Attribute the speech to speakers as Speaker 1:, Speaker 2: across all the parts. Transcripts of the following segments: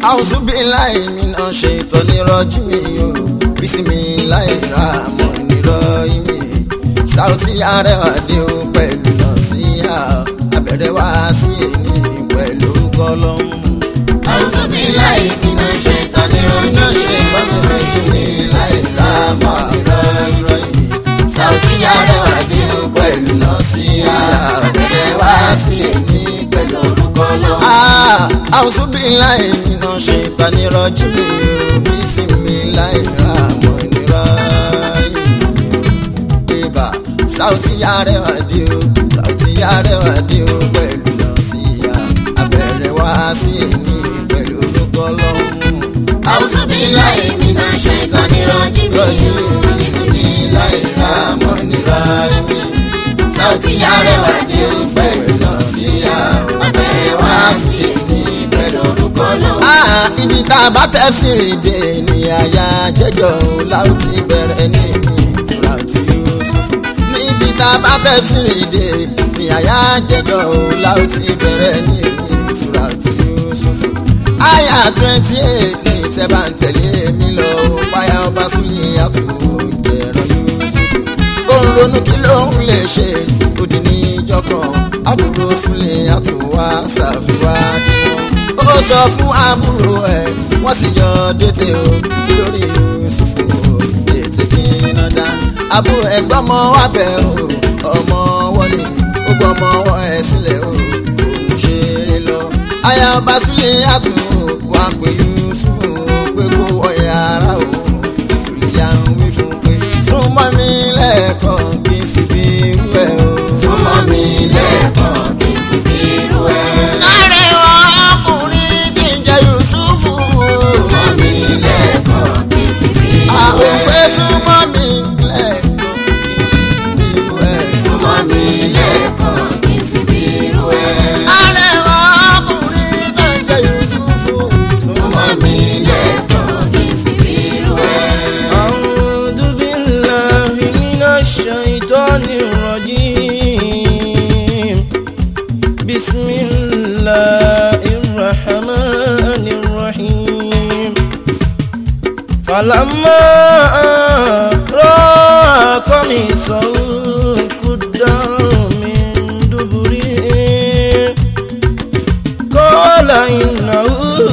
Speaker 1: àwùsù bí láì mi náà ṣe ìtọ́nirọ́jú mi o bísími láì ra àmọ́ ìnirọ́ mi Saoty Arewa dé o pẹ̀lú náà sí à abẹ́rẹ́ wá sí èyí pẹ̀lú orúkọ lọ́hùn.
Speaker 2: àwùjọ bí láì bínú ṣe
Speaker 1: ìtọ́nirọ́jú ṣe ìtọ́nirọ́jú mi láì ra àmọ́ ìnirọ́ mi Saoty Arewa dé o pẹ̀lú náà sí à abẹ́rẹ́ wá sí èyí pẹ̀lú orúkọ lọ́hùn. àwùjọ bí láì mi náà ṣe ìtọ́nirọ́jú mi o bísími láì ra àmọ́ ìnirọ́ mi bébà Saoty Arewa dé o Saoty Arewa dé o pẹ̀lú nọ́ọ̀sìyà abẹ́rẹ́ wá sí èmi pẹ̀lú orúkọ lọ́hùn.
Speaker 2: àwùjọ bí láì bínú ṣe ìtọ́nirọ́jú mi
Speaker 1: rọ́jú mi sí mi láì ra mọ́ nira mi. Saoty Arewa dé o pẹ̀lú nọ́ọ̀sìyà abẹ́rẹ́ wá sí èmi pẹ̀lú orúkọ lọ́hùn. Ah, ibi tá a bá tẹ́ sí rìndé ni àyà jẹ́jọ́ láti bẹ̀rẹ̀ ní ìtura tí yóò ṣòfò níbi tá a bá tẹ́ sí rìndé ni àyà jẹ́jọ́ láti bẹ̀rẹ̀ ní ìtura tí yóò ṣòfò. àyà twenty eight ní ìtẹ́bà ń tẹ̀lé mi lọ páyà ọba súnlẹ̀ àtúwò jẹ̀rọ yóò ṣòfò. ó ń ronú kí ló ń lè ṣe òdì ní ìjọ kan àbúrò súnlẹ̀ àtúwà ṣàfihàn ó sọ fún àbúrò ẹ̀ wọ́n sì jọ dètè o lórí Yusufu o dètè kí iná dá àbúrò ẹ̀ gbọ́mọ wá bẹ̀ o ọmọ wọlé ó gbọ́mọ wọ ẹ̀ sílẹ̀ o òun ṣeré lọ. aya ọba Súlẹ̀ àtún wá pé Yusufu pé kó wọ yàrá o Súlẹ̀ yà ń wí fún pé súnmọ́ mi lẹ́ẹ̀kan kí n sì bí irú ẹ̀ o.
Speaker 2: súnmọ́ mi lẹ́ẹ̀kan kí n sì bí irú ẹ̀.
Speaker 1: Arẹwà ọkùnrin tí ń jẹ́ Yusufu.
Speaker 2: súnmọ́ mi lẹ́ẹ̀kan kí n sì bí irú
Speaker 1: Àwọn
Speaker 2: ẹ̀.
Speaker 1: òpè súnmọ́ mi lẹ́ẹ̀kan kí n sì bí irú ẹ̀.
Speaker 2: súnmọ́ mi lẹ́ẹ̀kan kí n sì bí irú ẹ̀.
Speaker 1: Arẹwà ọkùnrin tí ń jẹ́ Yusufu.
Speaker 2: súnmọ́ mi lẹ́ẹ̀kan kí n sì bí irú ẹ̀.
Speaker 3: أعوذ بالله من الشيطان الرجيم بسم الله الرحمن الرحيم فلما رأى قميصه قد من دبر قال إنه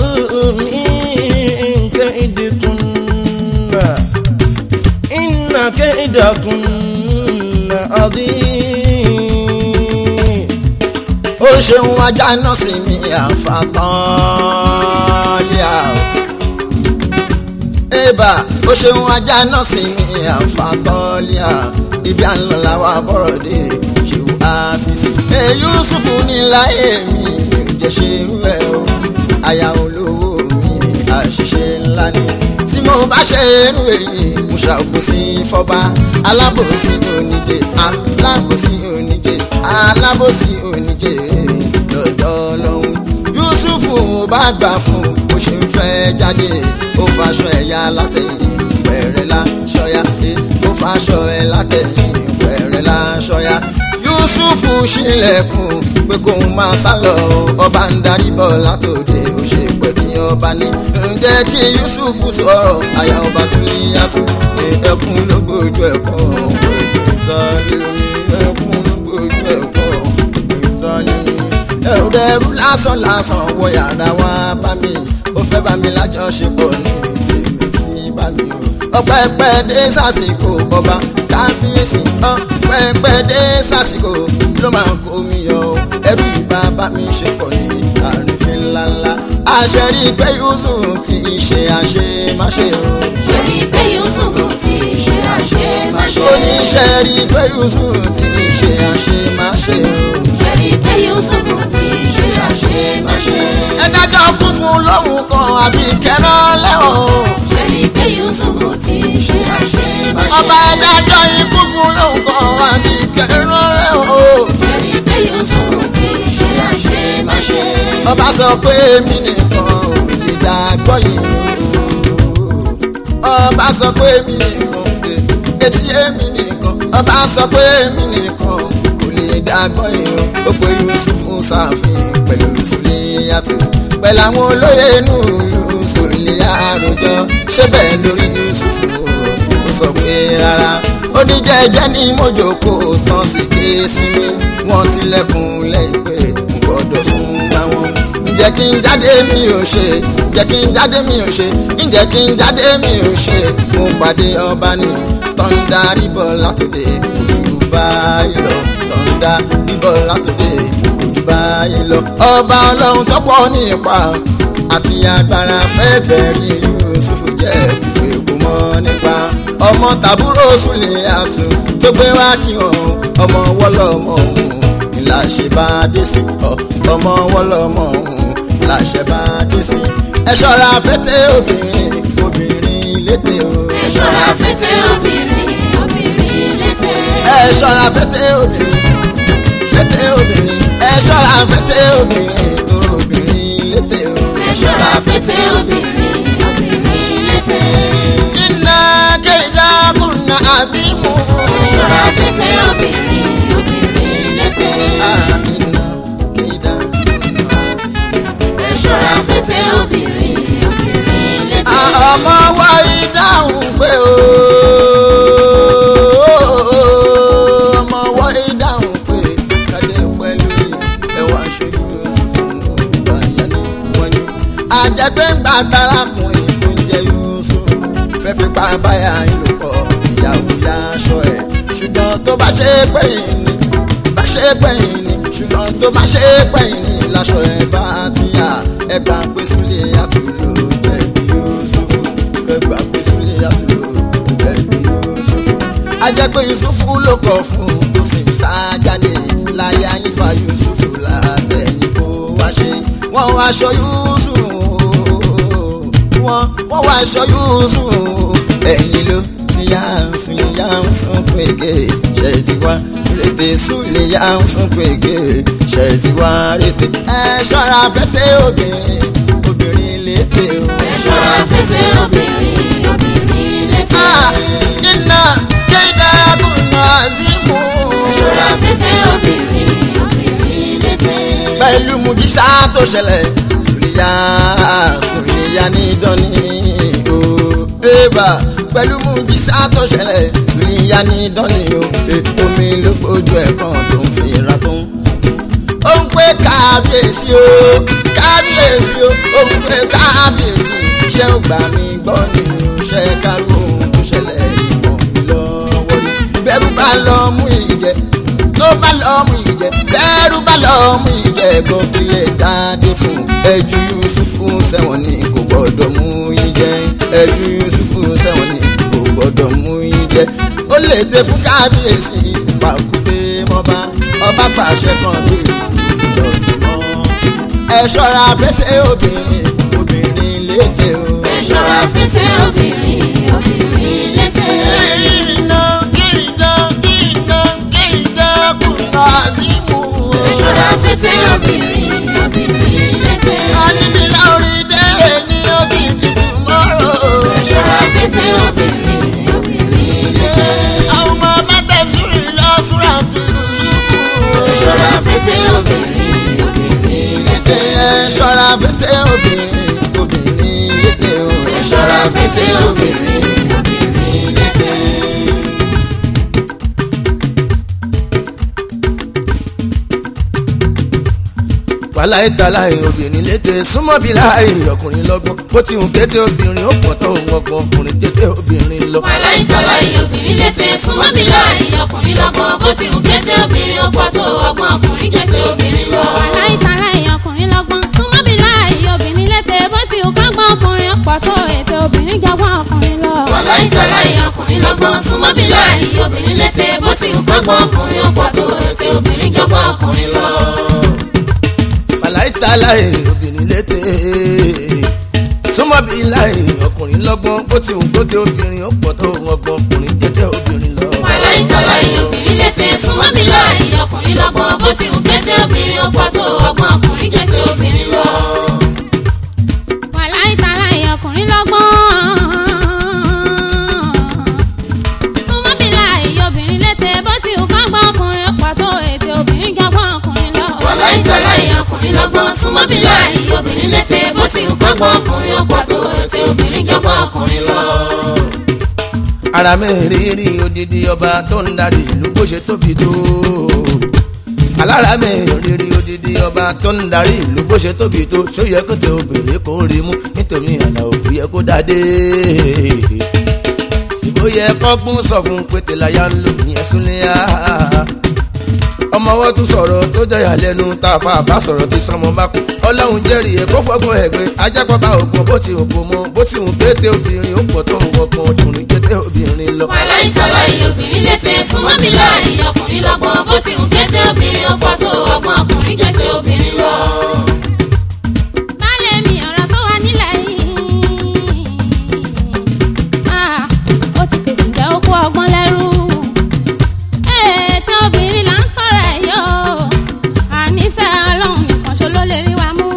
Speaker 3: من كيدكن إن كيدكن عظيم
Speaker 1: Ó ṣeun ajá náà sí mi àfàtàn lẹ́à o. Ébà ó ṣeun ajá náà sí mi àfàtàn lẹ́à. Ibi à ń lọ làwọn abọ́rọ̀ dé ṣèwú àṣìṣe. Èyí Yusufu ní láyé mi mi ò jẹ́ ṣe irú ẹ̀ o. Aya olówó mi àṣìṣe ńlá ni. Tí mo bá ṣe irú èyí, mo ṣàbòsí fọ́ba. Alábòsí onídé, alábòsí onídé, alábòsí onídé lọ́dọ̀ lọ́hùn. Yusufu bá gbà fún bó ṣe ń fẹ́ jáde. Ó faṣọ ẹ̀yà látẹ̀yìn pẹ̀rẹ̀ láṣọyá. Ó faṣọ ẹ̀ látẹ̀yìn pẹ̀rẹ̀ láṣọyá. Yusufu ṣílẹ̀kùn pé kóun máa sá lọ. Ọba ń darí bọ̀ látòde ó ṣe pẹ̀ bí ọba ní. Ǹjẹ́ kí Yusufu sọ̀rọ̀ àyà ọba Súlíyàtù? Ẹkún ló gbójú ẹ̀kọ́ ìtọ́lé ẹkún ló gbójú ẹ̀kọ́ ìtọ́lé ẹrù lásán lásán wọ yàrá wá bá mi ó fẹ́ bá mi lájọṣepọ̀ ní tèmi tí bá mi o. ọpẹ́pẹ́ dé sásìkò ọba kábíyèsí ọpẹ́pẹ́ dé sásìkò ló máa kó mi yọ o. ẹrù ìbá bá mi ṣe pọ̀ ní àrífín ńláńlá. àṣẹ rí i pé Yusuf ti ṣe àṣemáṣe o.
Speaker 2: ṣe rí i pé Yusufu ti ṣe àṣemáṣe.
Speaker 1: oníṣẹ́ rí i pé Yusuf ti ṣe àṣemáṣe o.
Speaker 2: ṣe rí i pé Yusufu ti ṣe àṣemáṣe.
Speaker 1: ẹ dájọ́ kún fún lóhùn kan àbí kẹrán lẹ́wọ̀n.
Speaker 2: ṣe rí i pé Yusufu ti ṣe àṣemáṣe.
Speaker 1: ọba ẹ̀dájọ́ ikú fún lóhùn kan àbí kẹrán lẹ́wọ̀n.
Speaker 2: ṣe rí i pé Yusufu ti ṣe àṣemáṣe.
Speaker 1: ọba sọ pé èmi nìkan ò lè dàgbọ́ yìí. ọba sọ pé èmi nìkan pé etí èmi nìkan. ọba sọ pé èmi nìkan kò lè dàgbọ́ yìí. ó pe Yusufu sáfin pẹ̀lú Sùlíyàtù. pẹ̀lú àwọn olóyè inú ìlú sòlè àròjọ ṣé bẹ́ẹ̀ lórí yusufu ó sọ pé rárá ó ní jẹ́jẹ́ ní mojoko tán sì ké sí mi wọ́n tilẹ̀kùn lẹ́yìn pé mo gbọ́dọ̀ sún bá wọn. ǹjẹ́ kí n jáde mi ò ṣe ǹjẹ́ kí n jáde mi ò ṣe ǹjẹ́ kí n jáde mi ò ṣe mo pàdé ọba ní tọ́ndà ríbọ̀ látòdè ojú báyìí lọ tọ́ndà ríbọ̀ látòdè ojú báyìí lọ. ọba ọlọ́run tọ́pọ̀ ní ipa àti agbára fẹ́ bẹ̀rẹ̀ Yusuf jẹ́ pé kò mọ̀ nípa ọmọ tàbúrò sùlẹ̀ àtù tó gbé wá kí wọn ọmọ wọlọmọ òun ìlàṣẹ bá dé sí ọ ọmọ wọlọmọ òun ìlàṣẹ bá dé sí. ẹ ṣọ́ra fẹ́tẹ́ obìnrin obìnrin létè o.
Speaker 2: ẹ ṣọ́ra fẹ́tẹ́ obìnrin obìnrin létè.
Speaker 1: ẹ ṣọ́ra fẹ́tẹ́ obìnrin fẹ́tẹ́ obìnrin ẹ ṣọ́ra fẹ́tẹ́ obìnrin tó obìnrin létè o.
Speaker 2: ẹ ṣọ́ra fẹ́tẹ́ obìnrin obìnrin létè.
Speaker 1: iná kéjà kùnà àbímú.
Speaker 2: ẹ ṣọ́ra fẹ́tẹ́ obìnrin obìnrin létè.
Speaker 1: iná kéjà kùnà àbímú.
Speaker 2: ẹ ṣọ́ra fẹ́tẹ́ obìnrin obìnrin létè.
Speaker 1: ọmọ wa ìdáhùn pé o ọmọ wa ìdáhùn pé kàdé pẹ̀lú ẹwà aṣojú oṣù fún ọgbà ìyálé wájú. àjẹgbẹ́ ń gba tarakùnrin tó ń jẹ Yusuf fẹ́ fi pa báyà ìlòpọ̀ ìyàwó ya aṣọ ẹ̀ ṣùgbọ́n tó bá ṣe é pẹ́yìn ni bá ṣe é pẹ́yìn ni ṣùgbọ́n tó bá ṣe é pẹ́yìn ni láṣọ ẹ̀ bá ti yà ẹ̀ bá pé súlẹ̀ àtúlò bẹ̀bí Yusuf ẹ̀ bá pé súlẹ̀ àtúlò bẹ̀bí Yusuf. a jẹ́ pé Yusuf ló kọ̀ fún un tó sì ń sá jáde láyé ayífa Yusuf látẹ̀yìn kó wá ṣe wọ́n wá aṣọ Yusuf wọ́n wọ́n wá aṣọ Yusuf ẹ̀yìn ló ti yá ń sùn yá ń sùn pége ṣe ti wá rètè súlẹ̀ yá ń sùn pége ṣe ti wá rètè. ẹ ṣọ́ra fẹ́tẹ́ obìnrin obìnrin létè o.
Speaker 2: ẹ ṣọ́ra fẹ́tẹ́ obìnrin obìnrin létè.
Speaker 1: Ah, iná kéde kùnà símú.
Speaker 2: ẹ ṣọ́ra fẹ́tẹ́ obìnrin obìnrin létè.
Speaker 1: pẹ̀lú mùjísà tó ṣẹlẹ̀ sùlìyà sùlìyà ní dọ́ni o ébà pẹ̀lú mùjísà tó ṣẹlẹ̀ sùlìyà ní dọ́ni o Eh, omi ló gbójú ẹ̀ kan tó ń fi ra tó ń. ó ń pé kábíyèsí o kábíyèsí o ó ń pé kábíyèsí ṣé ó gbà mí gbọ́ ni o ṣe kárò ohun tó ṣẹlẹ̀ ìmọ̀ mi lọ́wọ́ ni bẹ́rù bá lọ mú ìjẹ tó bá lọ mú ìjẹ bẹ́rù bá lọ mú ìjẹ gòkìlẹ̀ dáadé fún ẹjú yusufu sẹ́wọ̀n ni kò gbọ́dọ̀ mú ìjẹ ẹjú yusufu sẹ́wọ̀n ni kò gbọ́dọ̀ mú ìjẹ ó lè dé fún kábíyèsí pàkúté mọ́ba ọba pàṣẹ kan bí yusufu dọ̀tí mọ́ ẹ ṣọ́ra fẹ́tẹ́ obìnrin obìnrin létè o.
Speaker 2: ẹ ṣọ́ra fẹ́tẹ́ obìnrin obìnrin létè.
Speaker 1: iná iná iná iná kùnà símú.
Speaker 2: ẹ ṣọ́ra fẹ́tẹ́ obìnrin obìnrin létè.
Speaker 1: Àníbi láorí délé ní òbí bìtú mọ́rọ̀.
Speaker 2: ẹ ṣọ́ra fẹ́tẹ́ obìnrin obìnrin létè.
Speaker 1: Àwọn ọmọ mẹ́tẹ̀ẹ̀sùrì lọ súra tùlù ṣubú.
Speaker 2: ẹ ṣọ́ra fẹ́tẹ́ obìnrin obìnrin létè.
Speaker 1: Ẹ ṣọ́ra fẹ́tẹ́ obìnrin obìnrin létè o.
Speaker 2: ẹ ṣọ́ra fẹ́tẹ́ obìnrin obìnrin létè.
Speaker 3: wàláì tàláì obìnrin létè súnmọ́ bí láì ọkùnrin lọ́gbọ́n bó ti hùn kété obìnrin ó pọ̀ tó òun ọkọ̀ ọkùnrin kété obìnrin lọ.
Speaker 2: wàláì tàláì obìnrin létè súnmọ́ bí láì ọkùnrin lọ́gbọ́n bó ti hùn kété obìnrin ó pọ̀ tó ọgbọ́n ọkùnrin kété obìnrin lọ.
Speaker 4: wàláì tàláì ọkùnrin lọ́gbọ́n súnmọ́ bí láì obìnrin létè bó ti hù kágbọ́n ọkùnrin ọ̀pọ̀ tó ètò obìnrin jọgbọ́n ọkùnrin lọ.
Speaker 2: wàláì tàláì ọkùnrin lọ́gbọ́n súnmọ́ bí láì obìnrin létè bó ti hùn kágbọ́n ọkùnrin ó pọ̀ tó ètò obìnrin jọgbọ́n ọkùnrin lọ.
Speaker 3: wàláì tàláì obìnrin létè súnmọ́ bí láì ọkùnrin lọ́gbọ́n bó ti hùn kété obìnrin ó pọ̀ tó òun ọgbọ́n ọkùnrin kété obìnrin lọ.
Speaker 2: wàláì tàláì obìnrin létè súnmọ́ bí láì ọkùnrin lọ́gbọ́n bó ti hùn kété obìnrin ó pọ̀ tó ọgbọ́n ọkùnrin kété obìnrin lọ.
Speaker 4: wàláì tàláì ọkùnrin lọ́gbọ́n súnmọ́ bí láì obìnrin létè bó ti hù kágbọ́n ọkùnrin ọ̀pọ̀ tó ètò obìnrin jọgbọ́n ọkùnrin lọ.
Speaker 2: wàláì tàláì ọkùnrin lọ́gbọ́n súnmọ́ bí láì obìnrin obìnrin létè bó ti ń kọ́gbọ́n ọkùnrin ó pọ̀ tó ètè obìnrin jọgbọ́n ọkùnrin lọ.
Speaker 3: ara mi rírí odidi ọba tó ń darí ìlú bó ṣe tóbi tó alára mi rírí odidi ọba tó ń darí ìlú bó ṣe tóbi tó ṣó yẹ kó tẹ obìnrin kó rí mú nítorí àlà òkú yẹ kó dáadé ìbò yẹ kọ́gbọ́n sọ fún pété láyà ń lò ní ẹ̀sùn léyà ọmọ ọwọ́ tún sọ̀rọ̀ tó jẹyà lẹ́nu tá a fa àbá sọ̀rọ̀ tí sọmọ bá kú ọlọ́run jẹ́rìí ẹ̀ kó fọ́gbọ́n ẹ̀gbẹ́ ajápọ̀bá ògbọ́n bó ti ògbọ́n mọ́ bó ti hùn pété obìnrin ó pọ̀ tó wọ́pọ̀ ọkùnrin pété obìnrin lọ.
Speaker 2: wàhálà ìtàlá iye obìnrin létè súnmọ́ mi láàyè ọkùnrin lọ́gbọ́n bó ti ń kété obìnrin ó pọ̀ tó ọgbọ́n ọkùnrin kété obìnrin lọ.
Speaker 4: Baálé mi ọ̀rọ̀ tó wà nílẹ̀ yìí. Ah, ó ti pèsè jẹ́ okú ọgbọ́n lẹ́rú. Ètò obìnrin là ń sọ̀rọ̀ ẹ̀ yọ. Àníṣe ọlọ́run nìkan ṣo ló lè rí wa mú.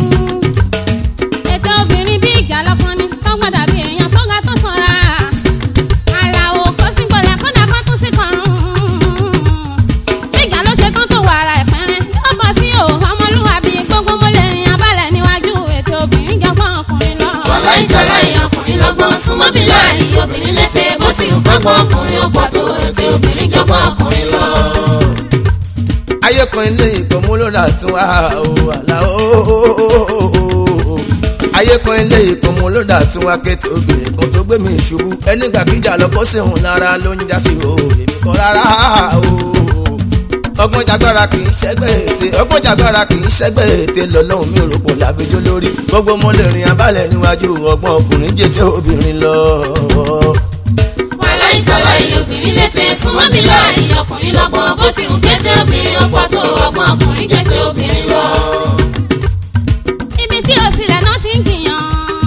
Speaker 4: Ètò obìnrin bí ìjà lọ́kàn ni tó gbọ́dọ̀ bí èèyàn tó ga tó sanra. Àlàó kó sí gbọ́dọ̀ kó dà kó tún sí kọrùn. Nígbà ló ṣe tán tó wà ara ẹ̀pẹ̀rẹ̀. Ó bọ̀ sí o, ọmọlúwàbí gbogbo mo lè rìn abálẹ̀ níwájú ètò obìnrin jọgbọ́n ọkùnrin lọ.
Speaker 2: wàhálà ìtàlá iye ọkùnrin lọ́gbọ́n súnmọ́ mi láàyè obìnrin létè bó ti ń kọ́gbọ́n ọkùnrin ó pọ̀ tó ètè obìnrin jọgbọ́n ọkùnrin lọ.
Speaker 3: ayé kan ilé ìkọ́ mú ló rà tún wá o àlà o ayé kan ilé ìkọ́ mú ló rà tún wá kété obìnrin kan tó gbé mi ṣubú ẹni gbàgíjà lọ kó sí òun lára ló ń já sí o èmi kọ́ rárá o ọgbọ́n jagbára kì í ṣẹ́gbẹ́ ète ọgbọ́n jagbára kì í ṣẹ́gbẹ́ ète lọ́lọ́run mi rò pọ̀ láfijọ́ lórí gbogbo mo lè rìn abálẹ̀ níwájú ọgbọ́n ọkùnrin jẹ́ tí obìnrin lọ.
Speaker 2: wàhálà ìtàlá iye obìnrin létè súnmọ́ mi láàyè ọkùnrin lọ́gbọ́n bó ti ń kété obìnrin ó pọ̀ tó ọgbọ́n ọkùnrin kété obìnrin lọ.
Speaker 4: ibi tí o tilẹ̀ náà ti ń jiyàn.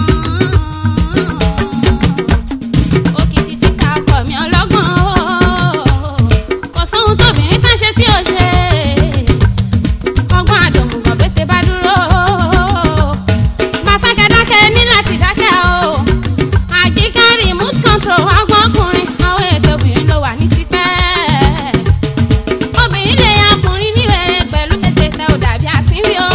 Speaker 4: òkìtì tí ká ọkọ mi ọlọ́gbọ́n o. kò sóhun tóbìnrin fẹ́ ṣe tí o ṣe. ọgbọ́n àdòmùgàn pété bá dúró. máa fẹ́ kẹ́ dákẹ́ ní láti dákẹ́ o. àjíká remote control ọgbọ́n ọkùnrin àwọn ètò obìnrin ló wà ní tipẹ́ obìnrin lè yan ọkùnrin níwèrè pẹ̀lú tètè tẹ ò dàbí àsínwí o.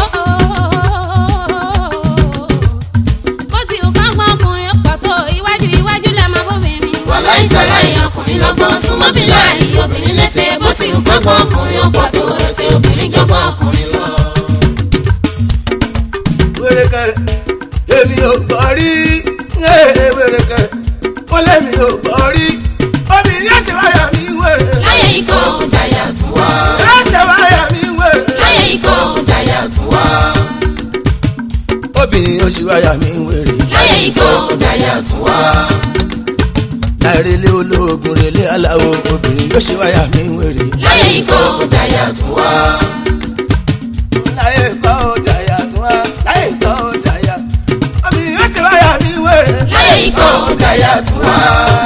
Speaker 4: bó ti wù kán gbọ́n ọkùnrin ó pọ̀ tó iwájú iwájú lẹ̀ máa bóbìnrin.
Speaker 2: wàhálà ìtàlá iye ọkùnrin lọ́gbọ́n súnmọ́ mi láàyè obìnrin létè bó ti ń kọ́gbọ́n ọkùnrin ó pọ̀ tó ètè obìnrin jọgbọ́n ọkùnrin lọ.
Speaker 3: wérékẹ èmi ò gbọ́ rí ee wérékẹ ó lẹ́mi ò gbọ́ rí obìnrin yóò ṣe wáyà mí wèrè
Speaker 2: láyé ikọ̀ ò dàyà tún wá.
Speaker 3: yóò ṣe wáyà mí wèrè
Speaker 2: láyé ikọ̀ ò dàyà tún wá.
Speaker 3: obìnrin yóò ṣe wáyà mí wèrè
Speaker 2: láyé ikọ̀ ò dàyà tún wá.
Speaker 3: láìrèlé olóògùn rèlé aláwo obìnrin yóò ṣe wáyà mí wèrè
Speaker 2: láyé ikọ̀ ò dàyà tún wá.
Speaker 3: láyé kọ́ ọjà yàtọ̀ wá láyé kọ́ ọjà yà obìnrin yóò ṣe wáyà mí wèrè
Speaker 2: láyé ikọ̀ ò dàyà tún wá.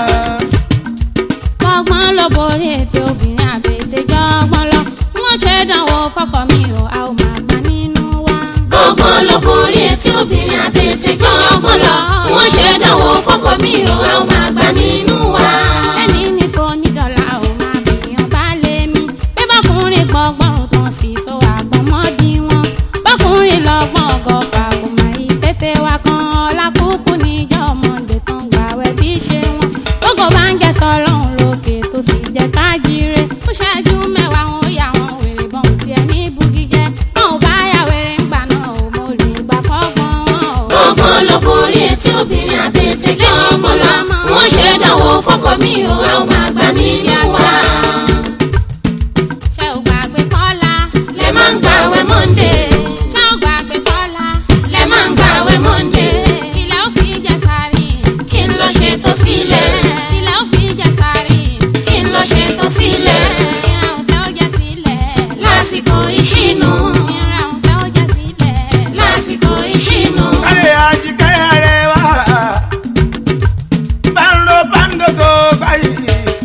Speaker 4: ọgbọ́n ló borí ètò obìnrin àbètè jọgbọ́n lọ wọ́n ṣe dánwò fọkọ mi o a ò máa gbà nínú wa.
Speaker 2: ọgbọ́n ló borí etí obìnrin àbètè gbọ́ ọgbọ́n lọ. wọ́n ṣe dánwò fọ́kọ mi ò àwọn máa gbà nínú wa.
Speaker 4: ẹni ní kò ní dọ́là ò máa fìyàn bá lé mi pé bọ́kùnrin gbọ́gbọ́n tán sì so àgbọ̀mọ́dì wọn bọ́kùnrin lọ́gbọ́n ọgọ́fà kò máa yí tètè wá kan ọlákùkù níjọ́ ọmọdé tán gbàwẹ̀ bí ṣe wọn gbogbo bá ń jẹ́ tọ́lọ́hún lókè tó sì jẹ́ kájíire ó ṣáájú mẹ́wàá wọn ó yà wọn wèrè bọ́n tiẹ̀ ní bugijẹ́ wọn ò bá yà wèrè ńgbà náà ò mo lè gbà fọ́gbọ́n wọn ò.
Speaker 2: ọgbọ́n ló borí etí obìnrin àbètè gbọ́ ọgbọ́n lọ. wọ́n ṣe dánwò fọ́kọ mi ò àwọn máa gbà nínú wa.
Speaker 4: ṣé o gbàgbé kọ́lá
Speaker 2: lẹ máa ń gbàwẹ̀ Monday.
Speaker 4: ṣé o gbàgbé kọ́lá
Speaker 2: lẹ máa ń gbàwẹ̀ Monday.
Speaker 4: ilẹ̀ ó fi jẹ sáré
Speaker 2: kí n lọ ṣe tó sílẹ̀.
Speaker 4: ilẹ̀ ó fi jẹ sáré
Speaker 2: kí n lọ ṣe tó sílẹ̀.
Speaker 4: ìran òtẹ́ ó jẹ sílẹ̀
Speaker 2: lásìkò ìṣínú.
Speaker 4: ìran òtẹ́ ó jẹ sílẹ̀
Speaker 2: lásìkò ìṣínú.
Speaker 3: kálí àjíkẹ́ rẹ̀ wá báńdó báńdó tó báyìí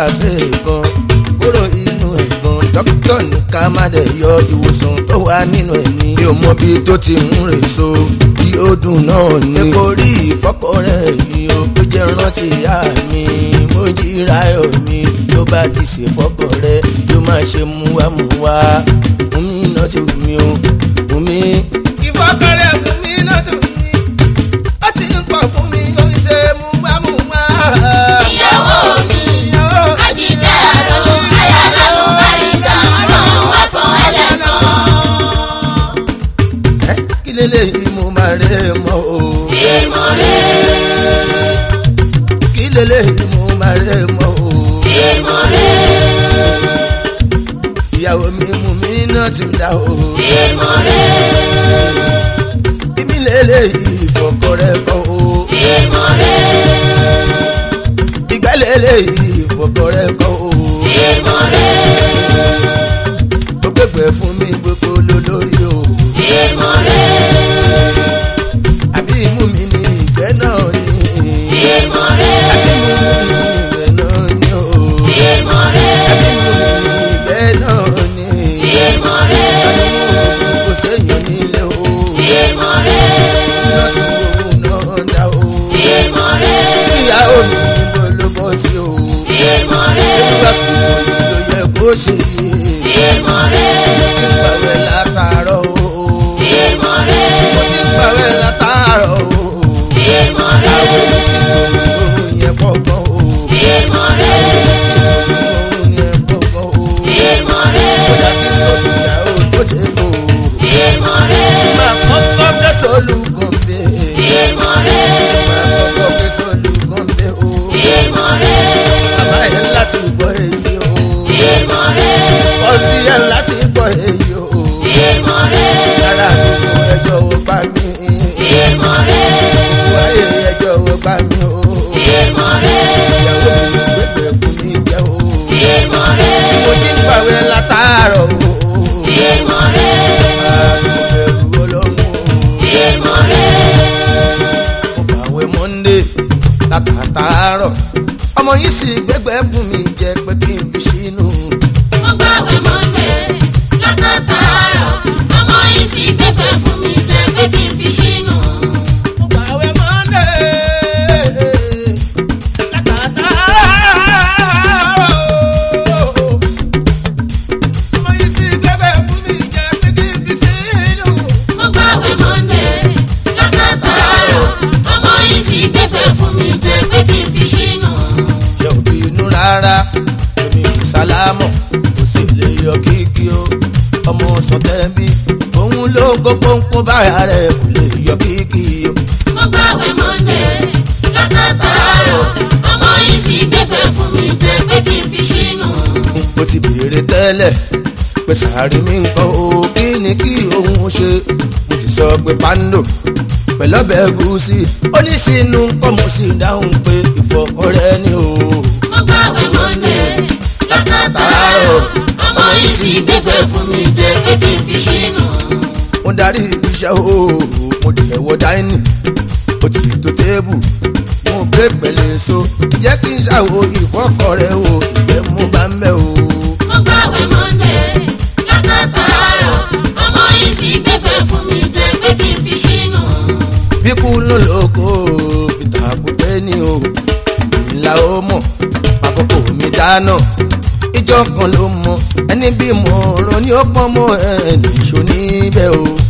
Speaker 3: múra sí ẹ̀gan kúrò inú ẹ̀gan dókítà ní ká má dẹ̀ yọ ìwòsàn tó wà nínú ẹ̀mí mi ò mọ bí tó ti ń rè so bí ó dùn náà ní. epo rí ìfọ́kọ rẹ̀ yìí ó tó jẹ́ rántí ìyá mi mo jíra ẹ̀ mi ló bá ti ṣe fọ́kọ rẹ̀ ló máa ṣe múwámúwá mú mi náà ti wù mí o mú mi. ìfọ́kọ rẹ̀ mú mi náà ti wù mí ó ti ń pọ̀ fún mi ó ń ṣe múwámúwá.
Speaker 2: ìyàwó mi àjíjẹ́ àrò ayálábù bàríkà ọlọ́run wá san ẹlẹ́sàn.
Speaker 3: Ẹ́, kí lélẹ́yìí mo máa rẹ̀ mọ́ o.
Speaker 2: ìmọ̀ rẹ̀
Speaker 3: kí lélẹ́yìí mo máa rẹ̀ mọ́ o.
Speaker 2: ìmọ̀ rẹ̀
Speaker 3: ìyàwó mi mú mi náà ti dá o.
Speaker 2: ìmọ̀ rẹ̀
Speaker 3: èmi lélẹ́yìí ìfọ̀kọ rẹ̀ kọ́ o.
Speaker 2: ìmọ̀ rẹ̀
Speaker 3: ìgbà lélẹ́yìí ìfọ̀kọ rẹ̀ kọ́ o.
Speaker 2: ìmọ̀ rẹ̀
Speaker 3: ó gbẹ̀gbẹ̀ fún mi gbogbo lólórí o.
Speaker 2: ìmọ̀ rẹ̀
Speaker 3: àbí imú mi ní ìgbẹ́ náà ni.
Speaker 2: ìmọ̀ rẹ̀
Speaker 3: àbí imú mi ní ìgbẹ́ náà ni o.
Speaker 2: ìmọ̀ rẹ̀
Speaker 3: àbí imú mi ní ìgbẹ́ náà ni.
Speaker 2: ìmọ̀ rẹ̀
Speaker 3: kò séèyàn nílé o.
Speaker 2: ìmọ̀ rẹ̀
Speaker 3: iná tí òun náà dá o.
Speaker 2: ìmọ̀ rẹ̀
Speaker 3: ìyàwó mi níbo ló bọ́ sí o.
Speaker 2: ìmọ̀ rẹ̀
Speaker 3: nígbà tí mo yí ló yẹ kó ṣe yé.
Speaker 2: ìmọ̀ rẹ̀
Speaker 3: mo ti ń gbàwẹ̀ látàárọ̀ o.
Speaker 2: ìmọ̀ rẹ̀
Speaker 3: mo ti ń gbàwẹ̀ látàárọ̀ o.
Speaker 2: ìmọ̀ rẹ̀
Speaker 3: àwọn èmi sì mọ ohun yẹn pọ̀gbọ́n o.
Speaker 2: ìmọ̀ rẹ̀
Speaker 3: èmi sì mọ ohun yẹn pọ̀gbọ́n o.
Speaker 2: ìmọ̀ rẹ̀
Speaker 3: ó dàbí sọ́dún ìyàwó tó dé bò.
Speaker 2: ìmọ̀ rẹ̀
Speaker 3: máa kọ́kọ́ fẹ́ sọ́lùkùn bẹ́ẹ̀.
Speaker 2: ìmọ̀ rẹ̀
Speaker 3: máa kọ́kọ́ fẹ́ sọ́lùkùn bẹ́ẹ̀ o.
Speaker 2: ìmọ̀ rẹ̀
Speaker 3: Bàbá yẹn láti gbọ́ èyí o.
Speaker 2: ìmọ̀ rẹ̀
Speaker 3: Ọtí yẹn láti gbọ́ èyí o.
Speaker 2: ìmọ̀ rẹ̀
Speaker 3: Yàrá àdúgbò ẹjọ́ wo bá mi.
Speaker 2: ìmọ̀ rẹ̀
Speaker 3: Wáyé ẹjọ́ wo bá mi o.
Speaker 2: ìmọ̀ rẹ̀
Speaker 3: Ìyàwó mi ló gbẹ̀gbẹ̀ fún mi jẹ́ o.
Speaker 2: ìmọ̀ rẹ̀
Speaker 3: Mo ti ń gbàwé látàárọ̀ o.
Speaker 2: ìmọ̀ rẹ̀
Speaker 3: Àdúgbò bẹ̀rù ọlọ́run o.
Speaker 2: ìmọ̀ rẹ̀
Speaker 3: Mo gbàwé Monday látàtàárọ̀. Ọmọ yìí sì gbẹ̀gbẹ̀ fún mi jẹ́ pé kí n fi sínú.
Speaker 2: mo gbàwé mọ́ndé látàtàárọ̀ ọmọ yìí sì gbẹgbẹ́ fún mi jẹ́ pé kí n fi sínú.
Speaker 3: Mo gbàwé Monday látàtàárọ̀. Ọmọ yìí sì gbẹ̀gbẹ̀ fún mi jẹ́ pé kí n fi sínú.
Speaker 2: mo gbàwé mọ́ndé látàtàárọ̀ ọmọ yìí sì gbẹgbẹ́ fún mi jẹ́ pé kí n fi sínú.
Speaker 3: ṣe ò bínú rárá èmi kò sálámọ̀ kò sì lè yọ kíkí o ọmọ sọtẹ́bí òun ló ń kó pọ́npọ́n bára rẹ̀ kò lè yọ kíkí o.
Speaker 2: mo gbàwé mọ́ndé látàtàárọ̀ ọmọ yìí sì gbẹgbẹ́ fún mi jẹ́ pé kí n fi sínú.
Speaker 3: mo ti béèrè tẹ́lẹ̀ pé sàárì mi ń kọ́ o kí ni kí òun ṣe mo sì sọ pé pando pẹ̀lú ọbẹ̀ ẹ̀gúsí ó ní sínú kọ́ mo sì dáhùn pé ìfọkọrẹ́ ni o.
Speaker 2: mo gbàwé mọ́ndé látàtàárọ̀ ọmọ yìí sì gbẹgbẹ́ fún mi jẹ́ pé kí n fi sínú.
Speaker 3: mo darí ibiṣẹ́ o mo dẹ̀ wọ dáínì ó ti tó téèbù mo gbé pẹ̀lẹ́ so jẹ́ kí n ṣàwo ìfọ́kọ̀ rẹ o ìgbẹ́ mo bá ń bẹ̀ o.
Speaker 2: mo gbàwé mọ́ndé látàtàárọ̀ ọmọ yìí sì gbẹgbẹ́ fún mi jẹ́ pé kí n fi sínú.
Speaker 3: bí kú ló lóko peter kúté ni o ńlá ó mọ̀ àkókò mi dáná ìjọ kan ló mọ ẹni bí mo rán ní ó pọ́n mọ́ ẹ̀ nìṣó níbẹ̀ o.